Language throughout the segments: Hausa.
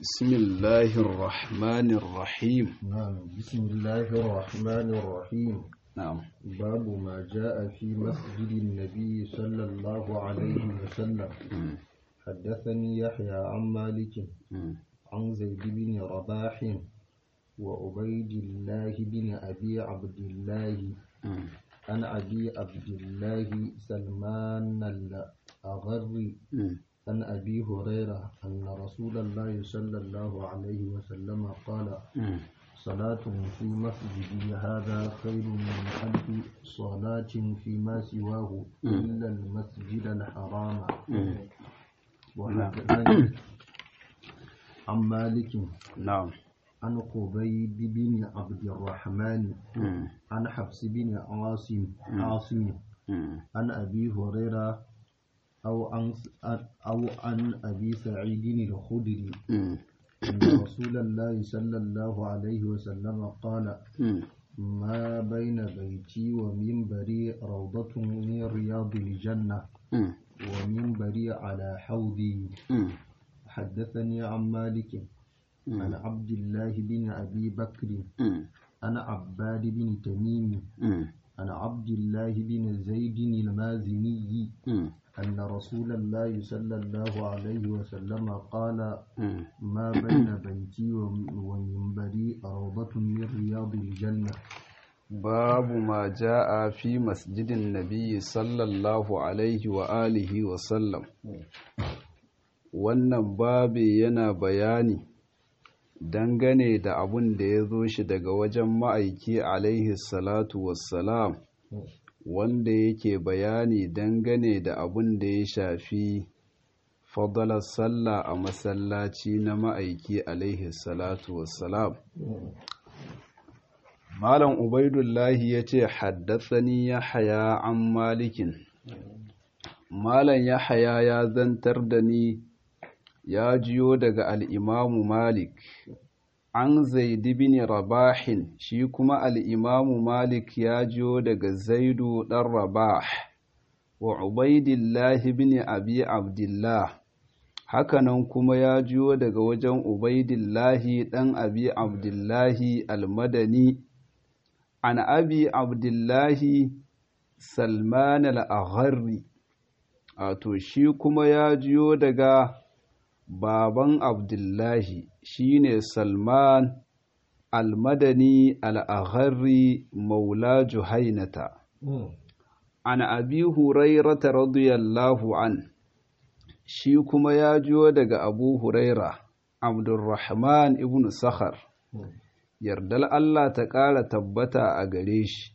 بسم الله الرحمن الرحيم نعم بسم الله الرحمن الرحيم نعم باب ما جاء في مسجد النبي صلى الله عليه وسلم مم. حدثني يحيى عن مالك مم. عن زيد بن رباح وعبيد الله بن أبي عبد الله مم. عن أبي عبد الله سلمان الأغر مم. عن أبي هريرة أن رسول الله صلى الله عليه وسلم قال مم. صلاة في مسجدي هذا خير من ألف صلاة فيما سواه إلا المسجد الحرام وحدثني عن مالك نعم عن قبيب بن عبد الرحمن مم. عن حفص بن عاصم عاصم مم. عن أبي هريرة أو عن أو عن أبي سعيد الخدري مم. أن رسول الله صلى الله عليه وسلم قال مم. ما بين بيتي ومنبري روضة من رياض الجنة مم. ومنبري على حوضي مم. حدثني عن مالك عن عبد الله بن أبي بكر مم. عن عباد بن تميم مم. عن عبد الله بن زيد المازني مم. أن رسول الله صلى الله عليه وسلم قال مم. ما بين بيتي وم- ومنبري روضة من رياض الجنة باب ما جاء في مسجد النبي صلى الله عليه وآله وسلم wannan babi yana bayani dangane da abun da ya zo shi daga wajen ma'aiki alaihi salatu wassalam wanda yake bayani dangane da abun da ya shafi fadalar sallah a masallaci na ma'aiki alaihi salatu wassalam Malam Ubaidullahi ya ce, Haddasani ya haya an malikin. Malam ya haya ya zantar da ni ya jiyo daga al'imamu Malik, an zaidi bin Rabahin, shi kuma al'imamu Malik ya jiyo daga Zaidu ɗan Rabah, wa Ubaidillahi bin Abi Abdullah. Hakanan kuma ya jiyo daga wajen Ubaidillahi ɗan Abi Abdullahi almadani. عن أبي عبد الله سلمان الأغري wato shi kuma ya jiyo daga baban abdullahi shine salman almadani al'agharri maula juhainata an abi hurairata radiyallahu an shi kuma ya jiyo daga abu huraira abdurrahman ibn sakhar yardar Allah ta ƙara tabbata a gare shi.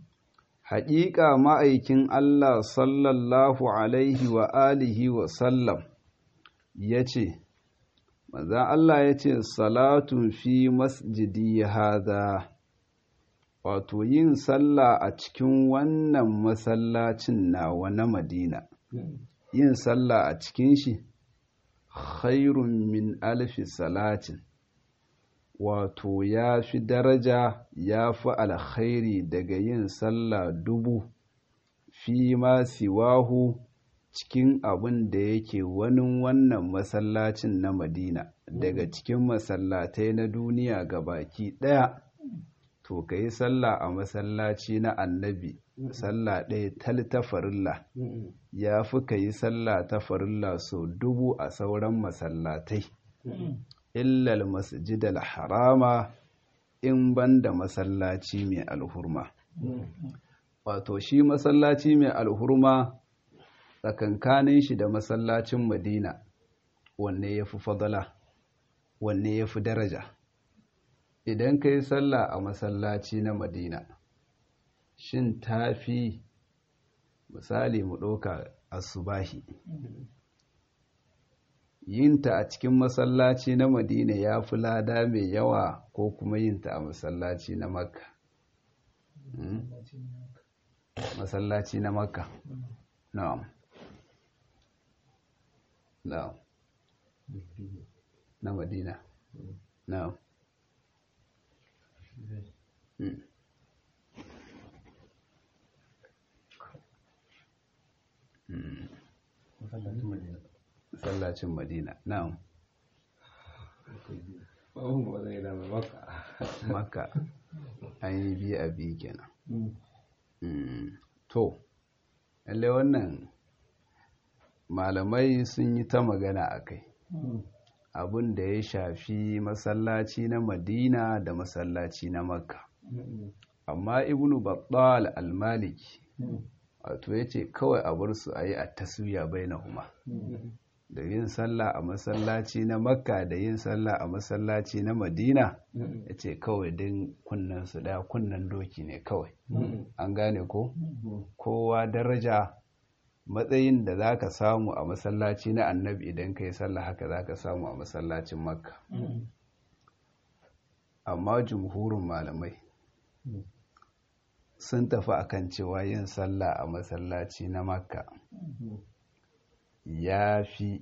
Haƙiƙa ma'aikin Allah sallallahu Alaihi wa alihi wa sallam ya ce, Maza Allah ya ce, Salatun fi masjidi haza, wato yin sallah a cikin wannan masallacin nawa na Madina, yin sallah a cikin shi, khairun min alfi salatin. wato ya fi daraja ya fi alkhairi daga yin sallah dubu fi ma siwahu cikin abin da yake wani wannan masallacin na madina daga cikin masallatai na duniya ga baki ɗaya to ka yi sallah a masallaci na annabi sallah ɗaya tal ta farilla ya fi ka yi sallah ta farilla sau dubu a sauran masallatai illal masjidal harama in banda masallaci mai alhurma wato shi masallaci mai alhurma tsakankanin shi da masallacin madina wanne ya fi fadala wanne ya fi daraja idan ka yi sallah a masallaci na madina shin ta fi misali mu ɗauka asubahi yinta a cikin masallaci na madina ya fi lada mai yawa ko kuma yinta a masallaci na makka masallaci na makka na'am na'am na madina na'am masallacin madina na'am makka an yi biyu a biyu kenan to lallai wannan malamai sun yi ta magana a kai abin da ya shafi masallaci na madina da masallaci na makka amma ibnu battal al-maliki wato ya ce kawai a bar su a yi a taswiya bai na huma da yin sallah a masallaci na makka da yin sallah a masallaci na madina ya ce kawai din kunnen su daya kunnen doki ne kawai an gane ko kowa daraja matsayin da za ka samu a masallaci na annabi idan ka yi sallah haka za ka samu a masallacin makka amma jumhurin malamai sun tafi akan cewa yin sallah a masallaci na makka ya fi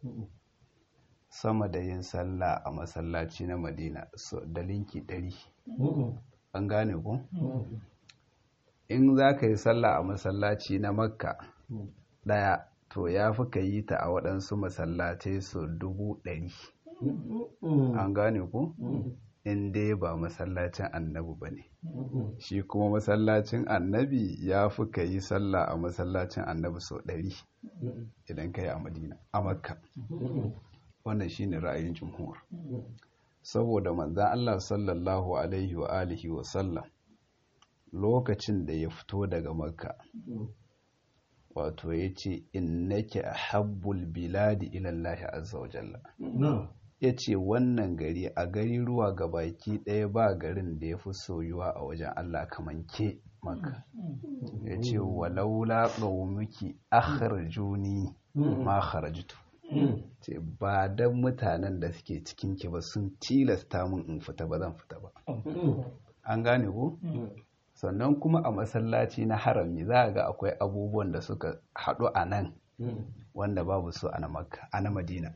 sama da yin sallah a masallaci na madina da linki ɗari an gane ku in za ka yi sallah a masallaci na makka ɗaya to ya fi ka yi ta a waɗansu masallatai su dubu ɗari an gane ku in dai ba masallacin annabi ba ne shi kuma masallacin annabi ya fi ka yi sallah a masallacin annabi sau ɗari idan ka yi a madina a makka wannan shi ne ra'ayin jumhur saboda manzan allah sallallahu alaihi wa alihi wa sallam lokacin da ya fito daga makka wato ya ce innake a habbul biladi ilallahi azza wa jalla ya ce wannan gari a gari ruwa ga baki ɗaya ba garin da ya fi soyuwa a wajen Allah kamar ke maka ya ce walaula ƙaumuki akharjuni ma kharajtu ce ba dan mutanen da suke cikin ki ba sun tilasta min in fita ba zan fita ba an gane ko sannan kuma a masallaci na harami za a ga akwai abubuwan da suka haɗu a nan wanda babu su a na madina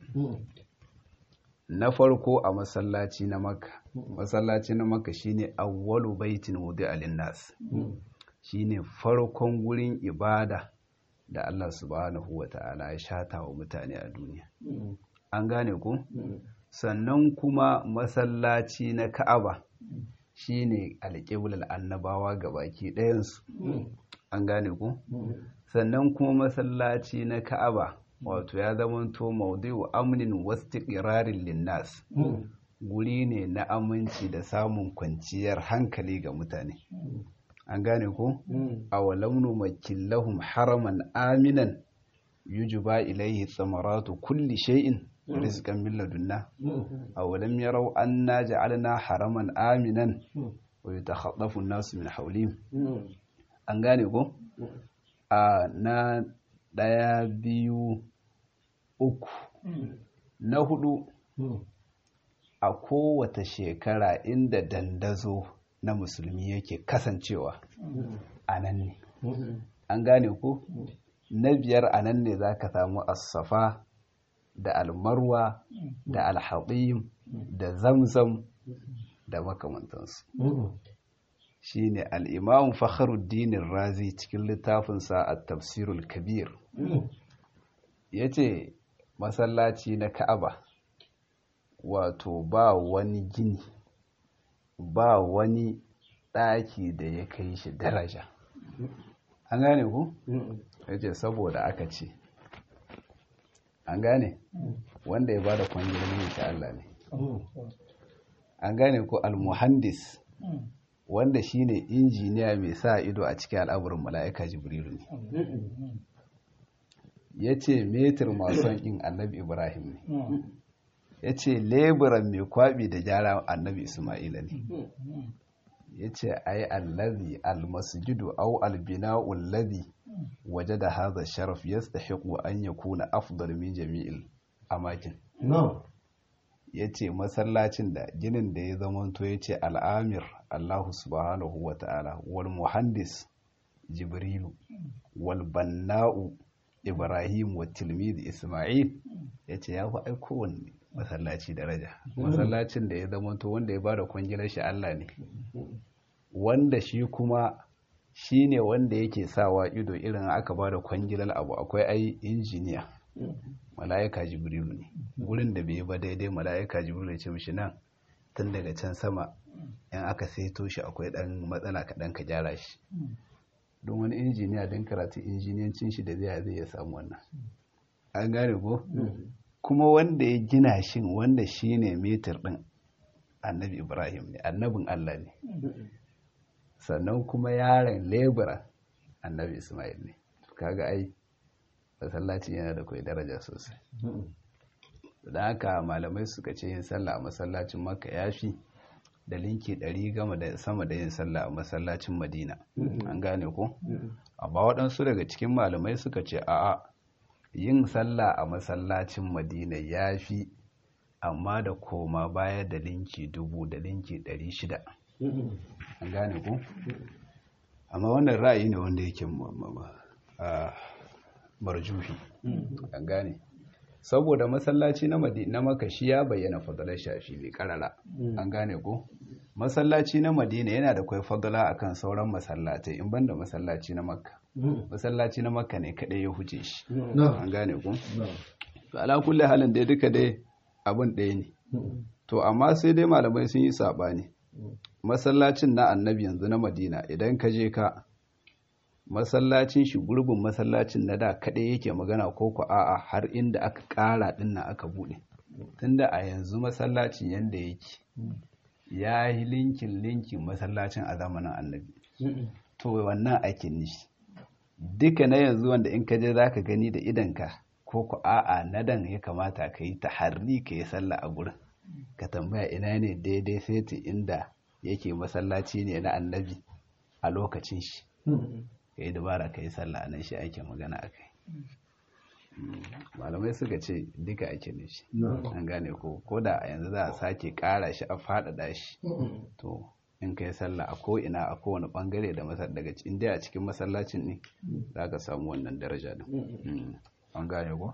na farko a masallaci na maka masallaci na maka shine awwalu baitin wudi alinnas shine farkon gurin ibada da Allah subhanahu wa ta'ala ya shata wa mutane a duniya an gane ku sannan kuma masallaci na ka'aba shine alƙiblar annabawa ga baki ɗayansu an gane ku sannan kuma masallaci na ka'aba wato ya zamanto maudu amnin wastiqrarin linnas guri ne na aminci da samun kwanciyar hankali ga mutane an gane ko awalam numakkin lahum haraman aminan yujba ilayhi tsamaratu kulli shay'in rizqan min ladunna awalam yarau anna ja'alna haraman aminan wa yatakhaddafu an-nasu min hawlihim an gane ko a na daya biyu uku na hudu a kowace shekara inda dandazo na musulmi yake kasancewa a nan ne an gane ku na biyar a nan ne za ka samu asafa da almarwa da alhaɗim da zamzam da makamantansu shi ne al'imamun fakharuddinin razi cikin littafinsa a tafsirul kabir ya ce masallaci na ka'aba wato ba wani gini ba wani ɗaki da ya kai shi daraja an gane ku? ya ce saboda aka ce an gane wanda ya ba da kwangilin ta Allah ne an gane ku almuhandis wanda shine injiniya mai sa ido a cikin al'amurin mala'ika jibrilu ne ya ce metir mason in annabi ibrahim ne ya ce leburan mai kwabi da gyara annabi ismaila ne ya ce ai allazi almasjidu au albina'u allazi waje da haza sharaf ya stahiku an ya kuna afdal min jami'il amakin ya ce masallacin da ginin da ya zamanto ya ce al'amir allahu subhanahu wa ta'ala wal muhandis jibrilu wal banna'u ibrahim wa tilmidi isma'il ya ce ya fi aikowanne masallaci daraja masallacin da ya zamanto wanda ya ba da kwangilar shi Allah ne wanda shi kuma shi ne wanda yake sawa ido irin aka ba da kwangilar abu akwai ai injiniya mala'ika jibrilu ne gurin da bai ba daidai mala'ika jibrilu ce mishi nan tun daga can sama in aka saito shi akwai ɗan matsala kaɗan ka gyara shi don wani injiniya don karatu injiniyancin shi da zai zai ya samu wannan an gane ko kuma wanda ya gina shi wanda shi ne metir ɗin annabi ibrahim ne annabin allah ne sannan kuma yaron lebura annabi ismail ne kaga ai masallacin yana da kai daraja sosai da haka malamai suka ce yin sallah a masallacin makka ya fi da linki ɗari gama da sama da yin sallah a masallacin madina an gane ko amma waɗansu daga cikin malamai suka ce a'a yin sallah a masallacin madina ya fi amma da koma baya da linki dubu da linki ɗari shida an gane ko amma wannan ra'ayi ne wanda yake marjuhi an gane saboda masallaci na madina maka shi ya bayyana fadalar shafi bai karara an gane ko masallaci na madina yana da kwai fadala akan sauran masallatai in banda masallaci na makka masallaci na makka ne kadai ya huce shi an gane ko to ala kulli halin dai duka dai abin ɗaya ne to amma sai dai malamai sun yi sabani masallacin na annabi yanzu na madina idan ka je ka masallacin shi gurbin masallacin na da kaɗai yake magana ko ku a'a har inda aka ƙara ɗinnan aka buɗe tunda a yanzu masallacin yanda yake ya yi linkin linkin masallacin a zamanin annabi to wannan ake nishi duka na yanzu wanda in ka je za ka gani da idanka ko ku a'a na dan ya kamata ka yi taharri ka yi sallah a gurin ka tambaya ina ne daidai sai inda yake masallaci ne na annabi a lokacin shi ka yi dabara ka yi sallah nan shi ake magana a kai malamai suka ce duka ake ne shi an gane ko ko da a yanzu za a sake kara shi a faɗaɗa shi to in ka yi sallah a ko'ina a kowane ɓangare da masar daga inda a cikin masallacin ne za ka samu wannan daraja din an gane ko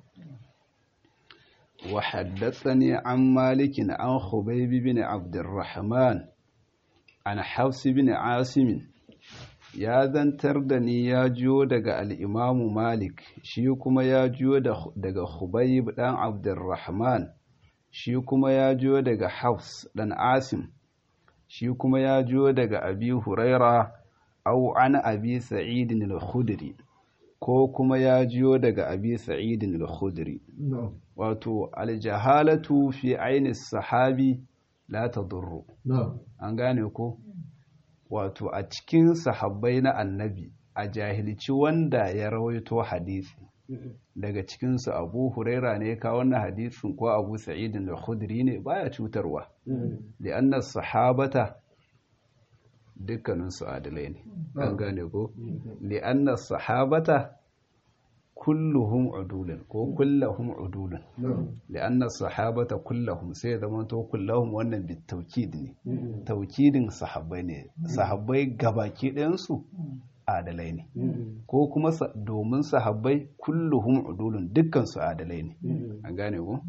وحدثني عن مالك عن خبيب بن عبد الرحمن عن حفص بن عاصم ya zantar da ni ya jiyo daga al'imamu malik shi kuma ya jiyo daga hubayib ɗan abdurrahman shi kuma ya jiyo daga hafs ɗan asim shi kuma ya jiyo daga abi huraira au an abi sa'idin al-khudri ko kuma ya jiyo daga abi sa'idin al-khudri wato aljahalatu fi aini sahabi la tadurru an gane ko wato a cikin sahabbai na annabi a jahilci wanda ya rawaito hadisi daga cikinsu abu huraira ne ka wannan hadisin ko abu sa'idin da khudri ne baya cutarwa da annas sahabata dukkaninsu adalai ne an gane ko li annas sahabata kulluhum udulun ko kullahum udulun li annas sahabata kullahum sai zama to kullahum wannan bit tawkid ne tawkidin sahabbai ne sahabbai gabaki ɗayan su adalai ne ko kuma domin sahabbai kulluhum udulun dukkan su adalai ne an gane ko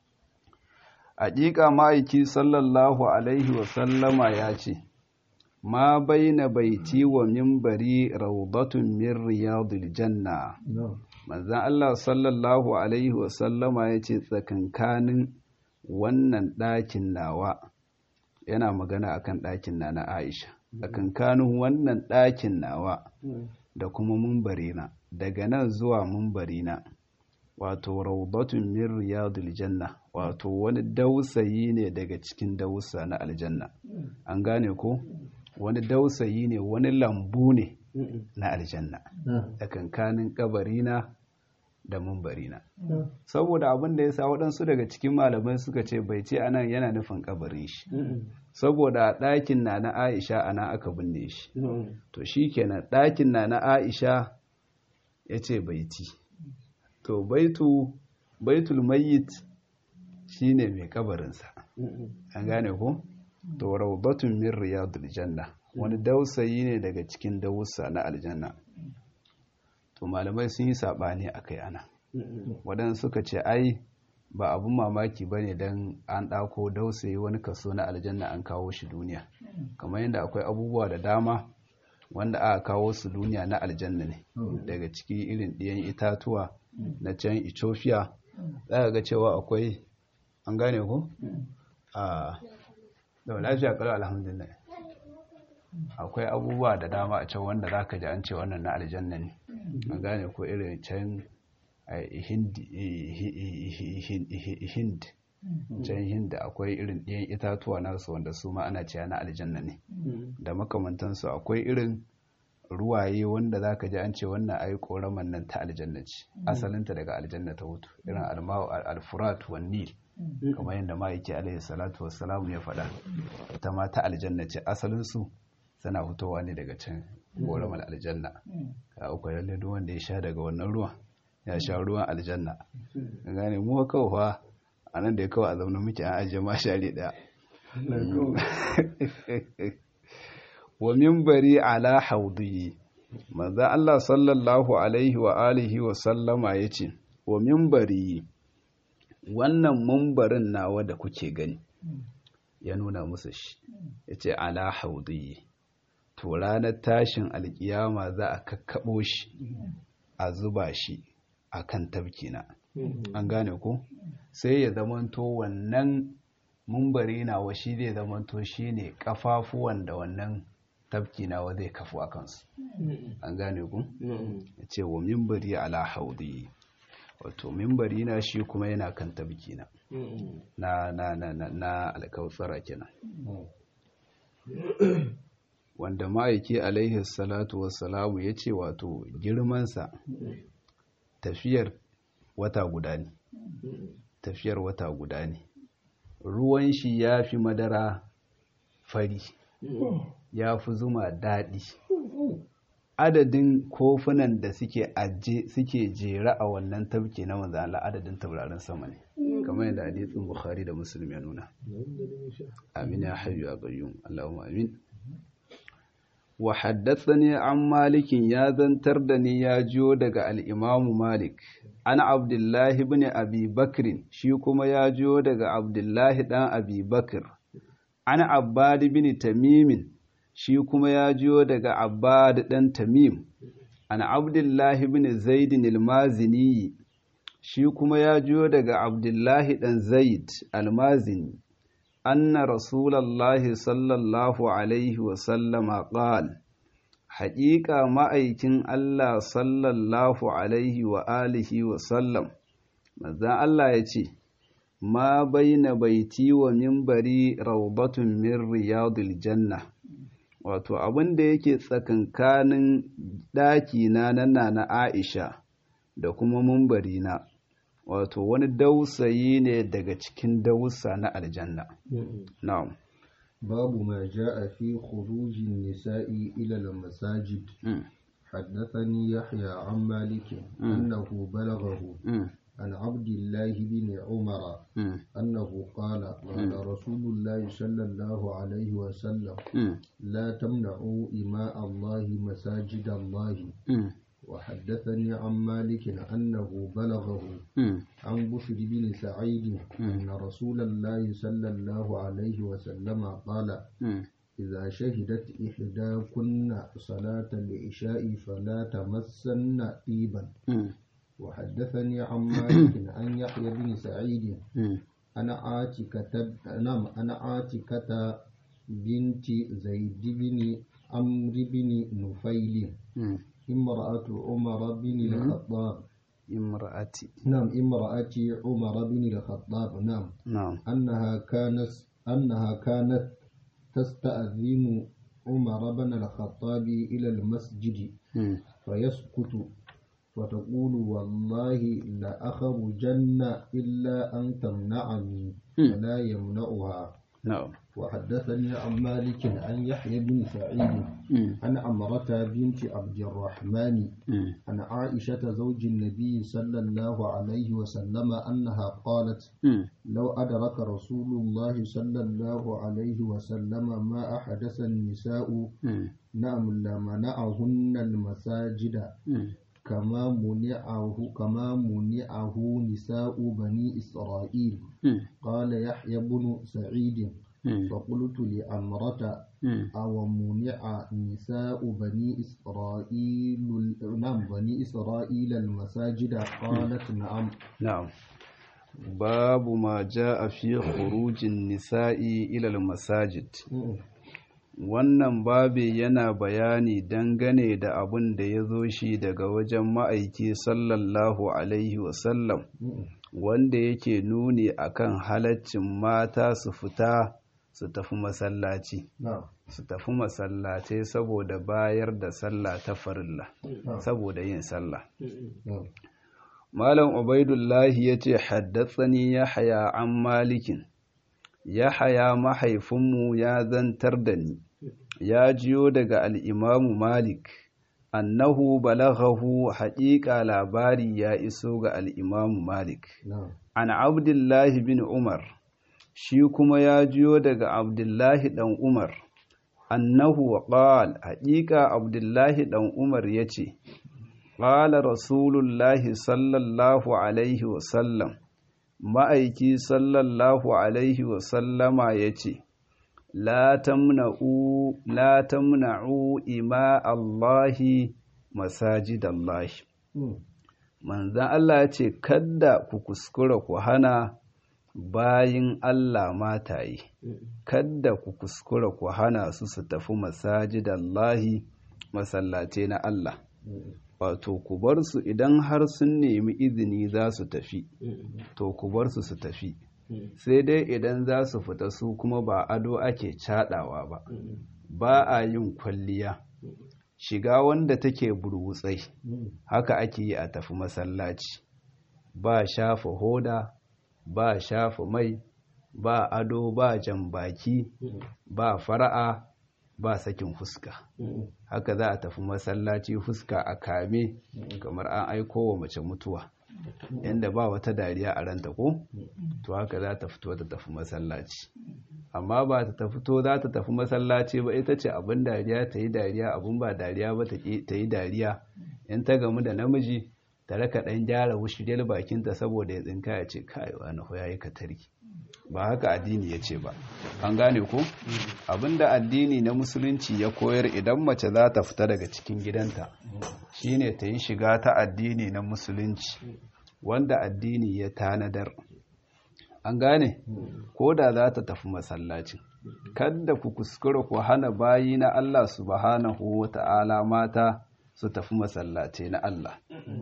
haƙiƙa ma'aiki sallallahu alaihi wa sallama ya ce ma baina baiti wa minbari rawdatun min riyadil janna manzan Allah sallallahu alaihi wa sallama ya ce tsakankanin wannan ɗakin nawa yana magana akan ɗakin na na Aisha tsakankanin wannan ɗakin nawa da kuma mumbarina daga nan zuwa mumbarina wato raudatun min riyadul janna wato wani dausayi ne daga cikin dausa na aljanna an gane ko wani dausayi ne wani lambu ne na aljanna tsakankanin kabarina da mumbarina saboda abin da ya sa waɗansu daga cikin malamai suka ce bai ce anan yana nufin kabarin shi saboda ɗakin na na aisha ana aka binne shi to shi kenan ɗakin na na aisha ya ce baiti to baitu baitul mayyit shine mai kabarinsa an gane ko to rawdatun min riyadul janna wani dausayi ne daga cikin dawusa na aljanna to malamai sun yi sabani akai ana waɗansu suka ce ai ba abun mamaki ba ne don an ɗako dausayi wani kaso na aljanna an kawo shi duniya kamar yadda akwai abubuwa da dama wanda aka kawo su duniya na aljanna ne daga ciki irin ɗiyan itatuwa na can ethiopia za ga cewa akwai an gane ku a da lafiya kalau alhamdulillah akwai abubuwa da dama a can wanda zaka ji an ce wannan na aljanna ne an gane ko irin can hind hind can hind akwai irin ɗiyan itatuwa nasu wanda su ma ana cewa na aljanna ne da makamantansu akwai irin ruwaye wanda za ka ji an ce wannan ai koraman nan ta aljanna ce asalinta daga aljanna ta hutu irin alfurat wa nil kamar yadda ma'aiki alaihi salatu wassalamu ya faɗa ita ma ta aljanna ce asalinsu suna fitowa ne daga can koramar aljanna ka uku lalle duk wanda ya sha daga wannan ruwan ya sha ruwan aljanna gane mu kawai fa a nan da ya kawai a zaune muke an ajiye ma share daya wa minbari ala haudi manzo Allah sallallahu alaihi wa alihi wa sallama yace wa minbari wannan mumbarin nawa da kuke gani ya nuna musu shi yace ala haudi to ranar tashin alkiyama za a kakkabo shi a zuba shi akan tabkina an gane ko sai ya zamanto wannan mumbari nawa shi zai zamanto shine kafafuwan da wannan tafki nawa zai kafu a kansu an gane ku ya ce wa mimbari ala haudi wato mimbari na shi kuma yana kan tafki na na na na na na alkautsara kenan wanda ma'aiki alaihi salatu wassalamu ya ce wato girmansa tafiyar wata guda ne tafiyar wata guda ne ruwan shi ya fi madara fari ya fi zuma daɗi adadin kofunan da suke aje suke jera a wannan tabke na manzo Allah adadin taurarin sama ne kamar yadda hadisin Bukhari da Muslim ya nuna amin ya hayyu ya qayyum Allahumma amin wa haddathani an malikin ya zantar da ni ya jiyo daga al-Imam Malik an Abdullah ibn Abi Bakr shi kuma ya jiyo daga Abdullah dan Abi Bakr an Abbad ibn Tamim shi kuma ya jiyo daga Abbad ɗan Tamim, an Abdullahi bin Zaidin al-Mazini, shi kuma ya jiyo daga Abdullahi ɗan Zaid al-Mazini, anna Rasulallahi sallallahu Alaihi wasallama ƙal, haƙiƙa ma'aikin Allah sallallahu Alaihi wa alihi wasallam, mazan Allah ya ce, ma baina baiti wa mimbari raubatun min riyadul janna. wato abin da yake tsakankanin ɗakina na na Aisha da kuma mumbarina wato wani dausayi ne daga cikin dausa na aljanna na'am babu ma ja'a fi khurujin nisa'i ila al-masajid حدثني يحيى عن مالك أنه بلغه عن عبد الله بن عمر أنه قال قال رسول الله صلى الله عليه وسلم لا تمنعوا إماء الله مساجد الله وحدثني عن مالك أنه بلغه عن بشر بن سعيد أن رسول الله صلى الله عليه وسلم قال إذا شهدت إحداكن صلاة العشاء فلا تمسن طيبا وحدثني عن مالك عن يحيى بن سعيد أنا عاتكة نعم أنا عاتكة بنت زيد بن عمرو بن نفيل امرأة عمر بن الخطاب امرأة نعم امرأة عمر بن الخطاب نعم نعم أنها كانت أنها كانت تستأذن عمر بن الخطاب إلى المسجد فيسكت فتقول والله لأخرجن إلا أن تمنعني فلا يمنعها نعم وحدثني عن مالك عن يحيى بن سعيد عن عمرة بنت عبد الرحمن عن عائشة زوج النبي صلى الله عليه وسلم أنها قالت لو أدرك رسول الله صلى الله عليه وسلم ما أحدث النساء نعم لمنعهن المساجد كما منعه كما منعه نساء بني إسرائيل قال يحيى بن سعيد فقلت لأمرة أو منع نساء بني إسرائيل نعم بني إسرائيل المساجد قالت نعم نعم babu ma a fi khurujin nisa'i ilal masajid wannan babi yana bayani dangane da abin da ya zo shi daga wajen ma'aiki sallallahu alaihi wasallam wanda yake nuni akan halaccin mata su fita su tafi masallaci su tafi masallatai saboda bayar da sallah ta farilla saboda yin sallah malam ubaidullahi ya ce haddatsani ya haya an malikin ya haya mahaifinmu ya zantar da ni ya jiyo daga al'imamu malik annahu balaghahu haƙiƙa labari ya iso ga al'imamu malik an abdullahi bin umar shi kuma ya jiyo daga abdullahi ɗan umar annahu qal haƙiƙa abdullahi ɗan umar ya ce ƙala rasulullahi sallallahu alaihi wasallam ma'aiki sallallahu alaihi wasallama ya ce la tamna'u ima Allahi masajidallahi manzan Allah ya ce kadda ku kuskura ku hana bayin Allah mataye kadda ku kuskura ku hana su su tafi masajidallahi masallace na Allah wato ku bar su idan har sun nemi izini za su tafi to ku bar su su tafi sai dai idan za su fita su kuma ba ado ake caɗawa ba ba a yin kwalliya shiga wanda take burwutsai haka ake yi a tafi masallaci ba shafa hoda ba shafa mai ba ado ba jan baki ba fara'a ba sakin fuska haka za a tafi masallaci fuska a kame kamar an aiko wa mace mutuwa yadda ba wata dariya a ranta ko to haka za ta fito ta tafi masallaci amma ba ta fito za ta tafi masallaci ba ita ce abin dariya ta yi dariya abin ba dariya ba ta yi dariya in ta gamu da namiji ta raka ɗan gyara wushiriyar bakinta saboda ya tsinka ya ce kai wani ya yi katari ba haka addini ya ce ba an gane ko abinda addini na musulunci ya koyar idan mace za ta fita daga cikin gidanta shine ta yi shiga ta addini na musulunci wanda addini ya tanadar an gane ko da za ta tafi masallacin kadda ku kuskura ku hana bayi na Allah subhanahu wa ta'ala mata su tafi masallace na Allah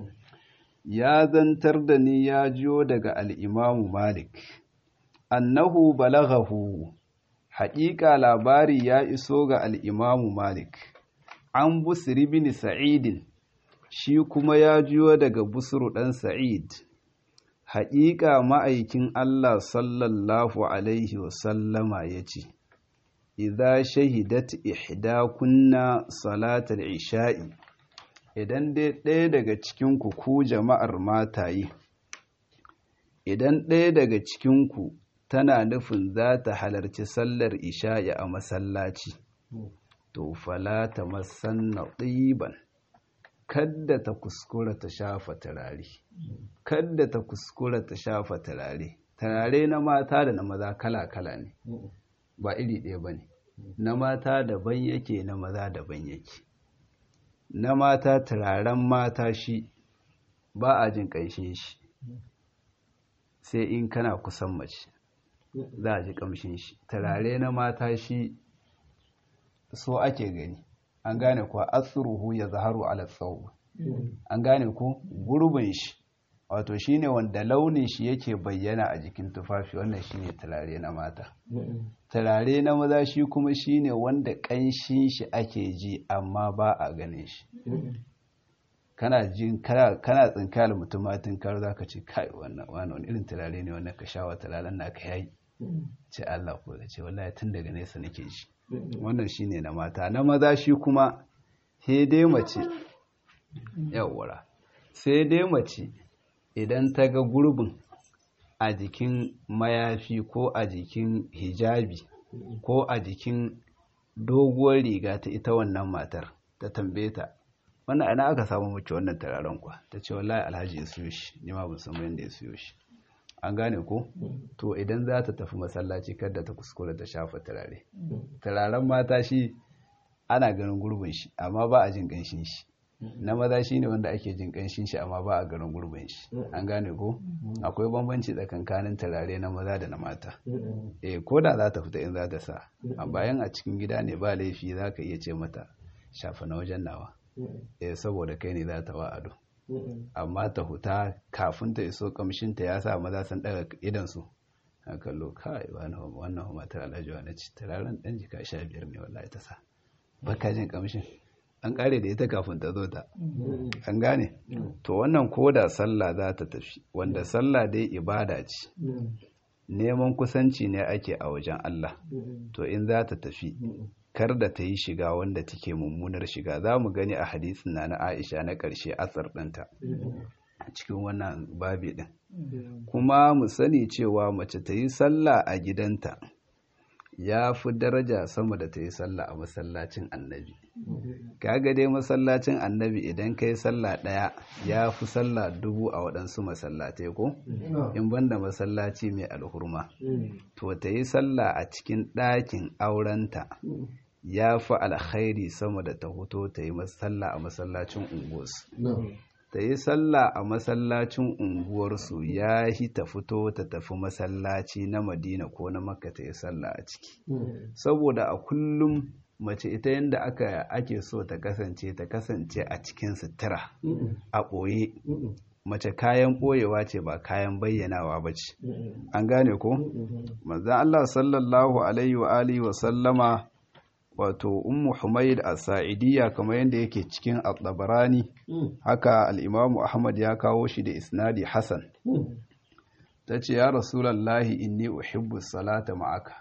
ya zantar da ni ya jiyo daga al'imamu malik annahu balaghahu haƙiƙa labari ya iso ga al'imamu malik an busiri bin sa'idin shi kuma ya jiyo daga busuru ɗan sa'id haƙiƙa ma'aikin Allah sallallahu Alaihi wasallama ya ce, Iza shahidat ihda kunna salatar isha'i, idan dai ɗaya daga cikinku ku jama'ar mataye, idan ɗaya daga cikinku tana nufin za ta halarci sallar isha'i a masallaci, to fala ta masanna ɗiban. kadda ta kuskura ta shafa turare kadda ta kuskura ta shafa turare turare na mata da na maza kala-kala ne ba iri ɗaya ba ne na mata daban yake na maza daban yake na mata turaren mata shi ba a jin ƙanshin shi sai in kana kusan mace za a ji ƙamshin shi turare na mata shi so ake gani an gane kuwa asruhu ya zaharu ala tsawo an gane ko gurbin shi wato shine wanda launin shi yake bayyana a jikin tufafi wannan shine turare na mata turare na maza shi kuma shine wanda ƙanshin shi ake ji amma ba a ganin shi kana jin kana tsinkayar mutumatin kar za ka ce kai wannan wani irin turare ne wannan ka sha wa turaren na ka yayi ce Allah ko da ce wallahi tun daga nesa nake ji wannan shine na mata na maza shi kuma sai dai mace yawwara sai dai mace idan ta ga gurbin a jikin mayafi ko a jikin hijabi ko a jikin doguwar riga ta ita wannan matar ta tambaye ta wannan ana aka samu mace wannan tararen kwa ta ce wallahi alhaji ya siyo shi ni ma ban san yadda ya siyo shi an gane ko to idan za ta tafi masallaci kada ta kuskura ta shafa turare turaren mata shi ana ganin gurbin shi amma ba a jin ganshin shi na maza shine wanda ake jin kanshin shi amma ba a garin gurbin shi an gane ko akwai bambanci tsakankanin turare na maza da na mata eh ko da za ta fita in za ta sa a bayan a cikin gida ne ba laifi za ka iya ce mata shafa na wajen nawa eh saboda kai ne za ta wa ado amma ta huta kafin ta iso kamshinta ya sa maza sun daga idansu a kallo kai wannan matar alhaji wa na ci turaren dan jika sha biyar ne wallahi ta sa baka jin kamshin an kare da ita kafin ta zo ta an gane to wannan koda sallah za ta tafi wanda sallah dai ibada ce neman kusanci ne ake a wajen Allah to in za ta tafi kar da ta yi shiga wanda take mummunar shiga za mu gani a hadisin na na Aisha na ƙarshe asar ɗinta cikin wannan babi ɗin kuma mu sani cewa mace ta yi sallah a gidanta ya fi daraja sama da ta yi sallah a masallacin annabi kaga dai masallacin annabi idan ka yi sallah ɗaya ya fi sallah dubu a waɗansu masallatai ko in banda masallaci mai alhurma to ta yi sallah a cikin ɗakin aurenta ya fi alkhairi sama da ta hoto ta yi sallah a masallacin unguwarsu ta yi sallah a masallacin unguwarsu ya yi ta fito ta tafi masallaci na madina ko na makka ta yi sallah a ciki saboda a kullum mace ita yadda aka ake so ta kasance ta kasance a cikin sutura a ɓoye mace kayan ɓoyewa ce ba kayan bayyanawa ba ce an gane ko manzan allah sallallahu alaihi wa alihi wa sallama wato ummu humaid as-sa'idiyya kamar yadda yake cikin at-tabarani haka al-imamu ahmad ya kawo shi da isnadi hasan tace ya rasulullahi inni uhibbu salata ma'aka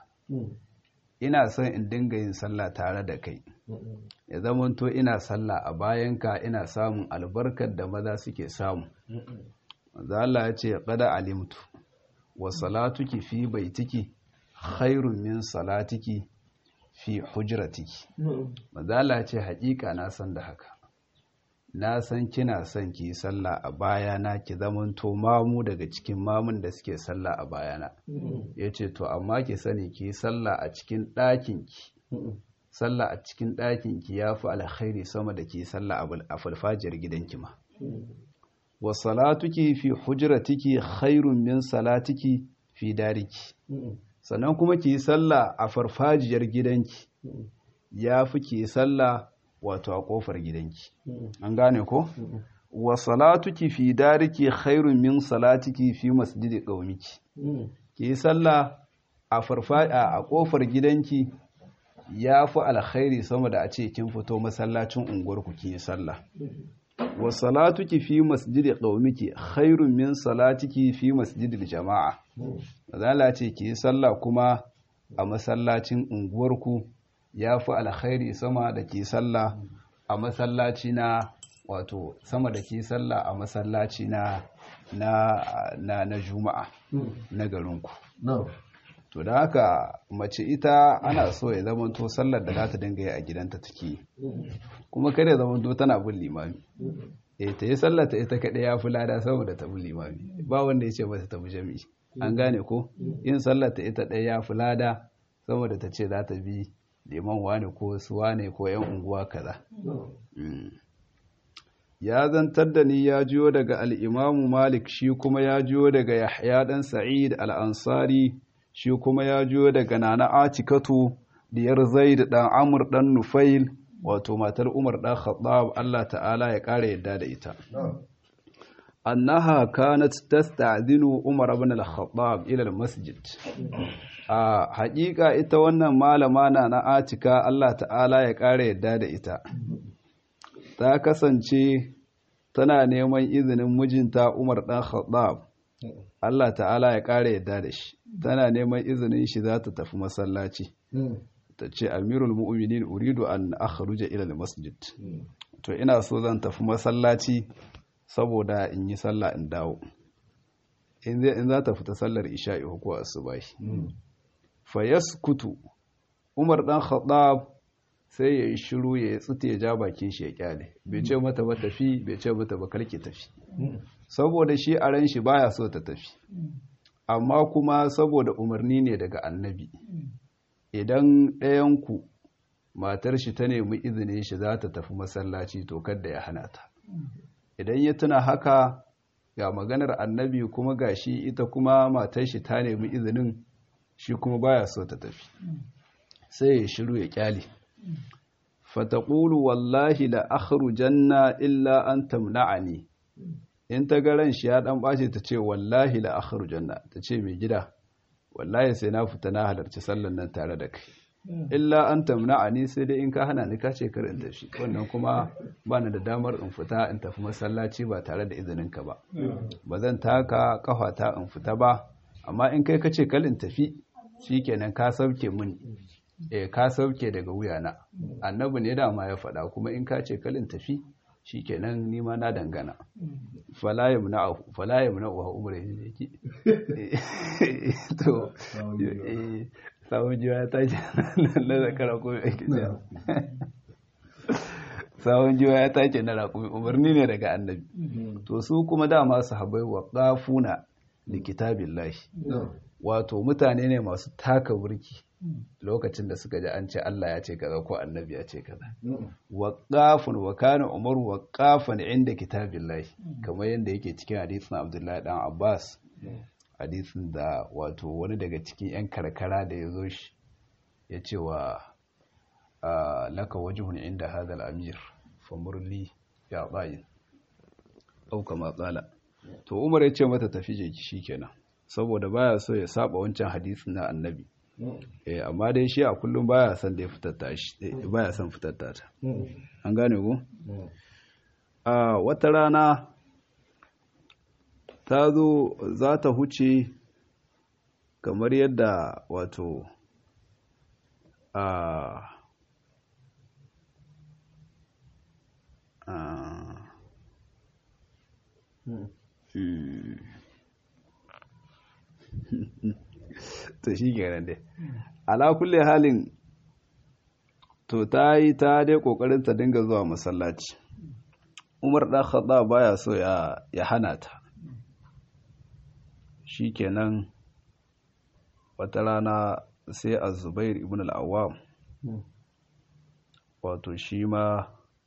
ina son in dinga yin sallah tare da kai ya zamanto ina sallah a bayanka ina samun albarkar da maza suke samu manzo Allah ya ce qada alimtu wa salatuki fi baitiki khairun min salatiki fi hujratiki mazala ce haƙiƙa na san da haka na san kina son ki sallah a bayana ki zamanto mamu daga cikin mamun da suke sallah a bayana ya ce to amma ki sani ki sallah a cikin ɗakinki sallah a cikin ɗakinki ya fi alkhairi sama da ki sallah a falfajiyar gidanki ma wa salatuki fi hujratiki khairun min salatiki fi dariki sannan kuma ki yi sallah a farfajiyar gidanki ya fi ki yi sallah wato a kofar gidanki an gane ko wa salatuki fi dariki khairun min salatiki fi masjidi qaumiki ki yi sallah a farfajiya a kofar gidanki ya fi alkhairi sama da a ce kin fito masallacin unguwarku ki yi sallah wa salatuki fi masjidi qaumiki khairun min salatiki fi masjidil jama'a mazala ce ki yi sallah kuma a masallacin unguwarku ya fi alkhairi sama da ki sallah a masallaci na wato sama da ki sallah a masallaci na na na, na juma'a na garinku to da haka mace ita ana so ya zamanto sallar da za ta dinga yi a gidanta take kuma kada ya zamanto tana bin limami eh ta yi sallar ta ita kaɗai ya fi lada saboda ta bin limami ba wanda ya ce mata ta bi jami'i an gane ko yin sallar ta ita ɗaya ya fi lada saboda ta ce za ta bi liman wane ko su wane ko yan unguwa kaza ya zantar da ni ya jiyo daga al'imamu malik shi kuma ya jiyo daga yahya ɗan sa'id al'ansari shi kuma ya jiyo daga nana atikatu diyar zaid ɗan amur ɗan nufail wato matar umar ɗan khattab allah ta'ala ya ƙara yadda da ita annaha kanat tasta'dinu umar ibn al-khattab ila al-masjid a haƙiƙa ita wannan malama na na atika Allah ta'ala ya ƙara yadda da ita ta kasance tana neman izinin mijinta Umar ɗan Khattab Allah ta'ala ya ƙara yadda da shi tana neman izinin shi za ta tafi masallaci ta ce amirul mu'minin uridu an akhruja ila al-masjid to ina so zan tafi masallaci saboda in yi sallah in dawo in za ta fita sallar isha'i ko asubahi fa yaskutu Umar dan Khattab sai ya yi shiru ya yi tsute ya ja bakin shi ya kyale bai ce mata ba tafi bai ce mata ba karki tafi saboda shi a ran shi baya so ta tafi amma kuma saboda umarni ne daga annabi idan ɗayanku matar shi ta nemi izinin shi za ta tafi masallaci to kada ya hana ta idan ya tuna haka ga maganar annabi kuma ga shi ita kuma matar shi ta nemi izinin shi kuma baya so ta tafi sai ya shiru ya kyale fataqulu wallahi la akhrujanna illa an tamna'ani in ta ga ran shi ya dan bace ta ce wallahi la akhrujanna ta ce mai gida wallahi sai na fita na halarci sallan nan tare da kai illa an tamna'ani sai dai in ka hana ni ka ce kar in tafi wannan kuma ba ni da damar in fita in tafi masallaci ba tare da izinin ka ba ba zan taka kafata in fita ba amma in kai ka ce kal in tafi shikenan ka sauke mun eh ka sauke daga wuyana annabi ne dama ya faɗa kuma in ka ce kal in tafi shikenan ni ma na dangana fala yamna fala yamna wa umre ne ki to eh sawun jiwa ya tashi na zakara ko ya ke sawun jiwa ya tashi na raƙumi umarni ne daga annabi to su kuma dama su habai wa ƙafuna da kitabin lashi wato mutane ne masu taka burki lokacin da suka ji an ce Allah ya ce kaza ko annabi ya ce kaza waqafun wa kana umar waqafan inda kitabillahi kamar yadda yake cikin hadisin Abdullahi dan Abbas hadisin da wato wani daga cikin 'yan karkara da ya zo shi ya ce wa laka wajihun inda hadal amir famurli ya bayin ɗauka matsala to umar ya ce mata tafi jeki shi kenan saboda baya so ya saba wancan hadisin na annabi eh amma dai shi a kullum baya son da ya fitatta shi baya son fitatta ta an gane ku a wata rana ta zo za ta huce kamar yadda wato a to shi kenan dai ala kulle halin to ta yi ta dai kokarin ta dinga zuwa masallaci umar ɗan khadda baya so ya hana ta shi kenan wata rana sai a zubair ibn al'awam wato shi ma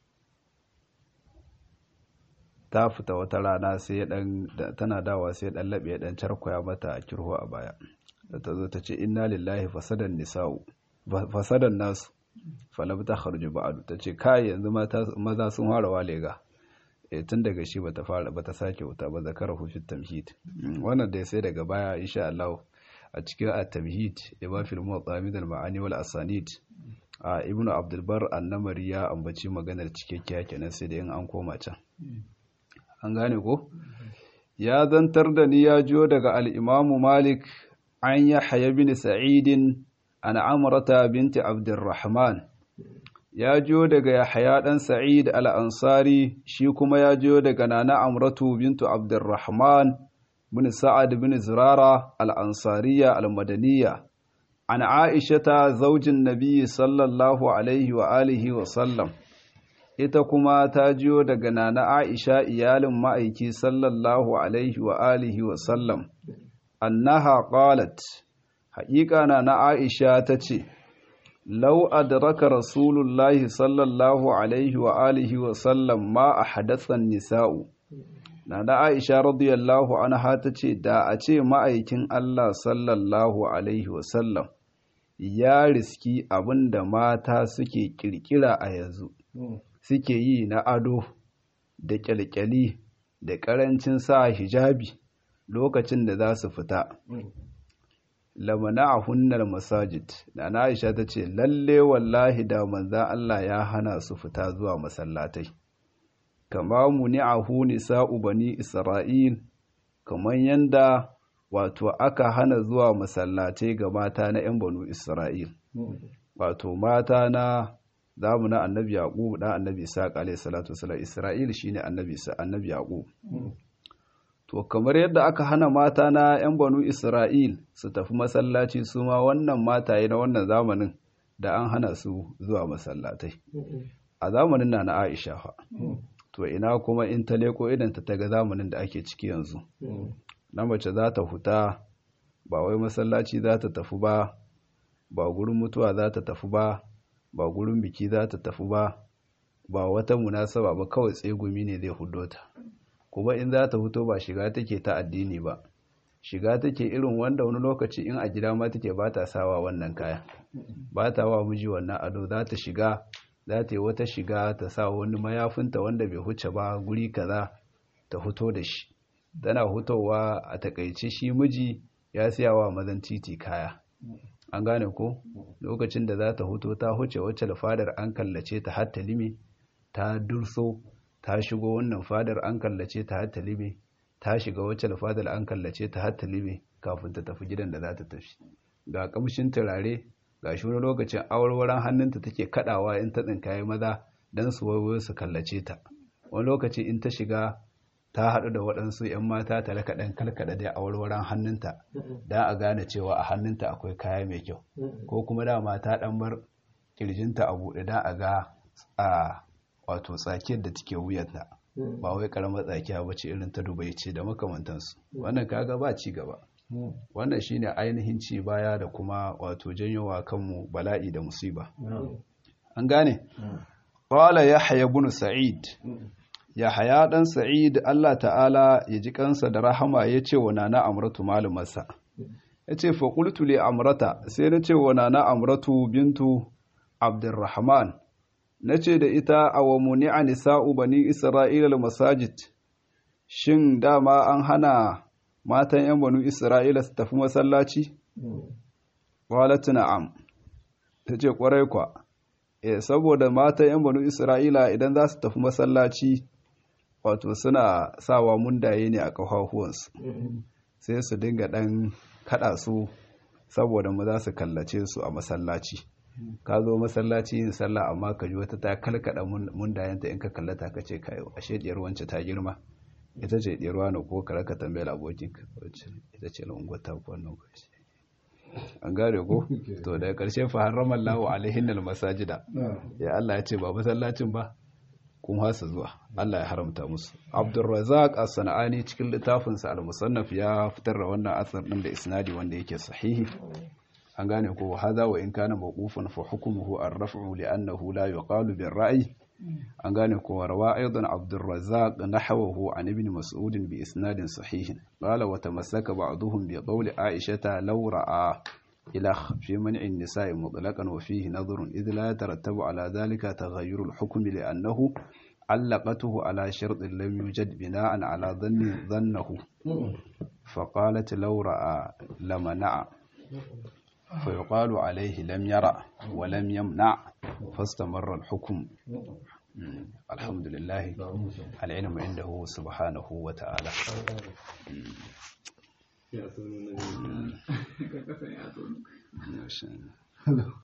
ta fita wata rana sai ya dan tana dawa sai ya dan labe ya dan charkoya mata a kirho a baya da ta zo ta ce inna lillahi fasadan nisa'u fasadan nasu falam ta kharju ba'du ta ce kai yanzu maza sun fara walega tun daga shi bata fara bata sake wuta ba zakara hu fit tamhid wannan dai sai daga baya insha Allah a cikin at-tamhid ya ba fil muwatta al ma'ani wal asanid a ibnu abdul bar annamari ya ambaci maganar cikakkiya kenan sai da in an koma can an gane ko ya zantar da ni ya jiyo daga al-imam malik an yahya bin sa'id an amrata binti abdurrahman ya jiyo daga Yahaya ɗan Sa'id al'ansari shi kuma ya jiyo daga Nana Amratu bintu Abdurrahman bin Sa'ad bin Zurara al'ansariya al-Madaniya, an Aisha ta zaujin Nabi sallallahu Alaihi wa alihi wa sallam, ita kuma ta jiyo daga Nana Aisha iyalin ma'aiki sallallahu Alaihi wa alihi wa sallam, annaha qalat haƙiƙa na Aisha ta ce, لو أدرك رسول الله صلى الله عليه وآله وسلم ما أحدث النساء Nana Aisha radiyallahu anha ta ce da a ce ma'aikin Allah sallallahu alaihi wasallam ya riski abin da mata suke kirkira a yanzu suke yi na ado da kyalkyali da ƙarancin sa hijabi lokacin da za su fita lamana a hunnar masajid da na aisha ta ce lalle wallahi da manzan Allah ya hana su fita zuwa masallatai kama muni a huni sa'u bani isra'il kamar yanda wato aka hana zuwa masallatai ga mata na 'yan banu isra'il wato mata na zamu na annabi yaqub da annabi isa alayhi salatu wasalam isra'il shine annabi annabi yaqub to kamar yadda aka hana mata na 'yan banu isra'il su tafi masallaci su ma wannan mataye na wannan zamanin da an hana su zuwa masallatai a zamanin na na aisha fa to ina kuma in ta leko idan ta taga zamanin da ake ciki yanzu na mace za ta huta ba wai masallaci za ta tafi ba ba gurin mutuwa za ta tafi ba ba gurin biki za ta tafi ba ba wata munasaba ba kawai tsegumi ne zai hudo ta kuma in za ta fito ba shiga take ta addini ba shiga take irin wanda wani lokaci in a gida ma take ba ta sawa wannan kaya ba ta wa miji wannan ado za ta shiga za ta yi wata shiga ta sa wani mayafinta wanda bai huce ba guri kaza ta fito da shi tana hutowa a takaice shi miji ya siya wa mazan titi kaya an gane ko lokacin da za ta huto ta huce wacce da fadar an kallace ta har lime ta durso ta shigo wannan fadar an kallace ta har lime ta shiga wacce da fadar an kallace ta har lime kafin ta tafi gidan da za ta tafi ga kamshin turare ga shi wani lokacin awarwaran hannunta take kadawa in ta tsinkaye maza don su wayo su kallace ta wani lokaci in ta shiga ta haɗu da waɗansu 'yan mata ta raka ɗan kalkaɗa dai awarwaran hannunta don a gane cewa a hannunta akwai kaya mai kyau ko kuma dama ta ɗan bar ƙirjinta a buɗe don a ga a wato tsakiyar da take wuyanta ba wai ƙaramar tsakiya ba ce irin ta dubai ce da makamantansu wannan kaga ba ci gaba wannan shine ainihin ci baya da kuma wato janyowa kanmu bala'i da musiba an gane qala yahya ibn sa'id yahya dan sa'id Allah ta'ala ya ji kansa da rahama yace wa nana amratu malumarsa yace fa qultu li amrata sai nace wa nana amratu bintu abdurrahman nace da ita aw muni'a nisa'u bani isra'ila al masajid shin dama an hana matan 'yan banu Isra'ila su tafi masallaci? Walatu na'am, ta ce ƙwarai kwa, e, saboda matan 'yan banu Isra'ila idan za su tafi masallaci, wato suna sawa mundaye ne a ƙafafuwansu, sai su dinga ɗan kaɗa su saboda mu za su kallace su a masallaci. Ka zo masallaci yin sallah amma ka ji wata ta kalkaɗa mundayenta in ka kallata ka ce kayo, ashe ɗiyar wance ta girma. ita ce ɗirwa na ko kare ka tambayar abokinka ita ce lunguwar ta wannan kwashi an gane ko to daga ƙarshe fa harrama Allahu alaihin masajida ya Allah ya ce ba masallacin ba kun hasa zuwa Allah ya haramta musu Abdurrazzaq as-Sana'ani cikin littafin sa al-Musannaf ya fitar da wannan asar din da isnadi wanda yake sahihi an gane ko hadha wa in kana mawqufan fa hukmuhu ar-raf'u li'annahu la yuqalu bir-ra'yi an gane ko rawa aidan Abdurrazzaq nahwahu an ibn Mas'ud bi isnadin sahihin qala wa tamassaka ba'dhum bi qawli Aisha law ra'a ila fi man'i an-nisa'i mutlaqan wa fihi nadhrun idh la yatarattabu ala dhalika taghayyur al-hukm li'annahu علقته على شرط لم يوجد بناء على ظن ظنه فقالت لو رأى لمنع فيقال عليه لم يرى ولم يمنع فاستمر الحكم الحمد لله العلم عنده سبحانه وتعالى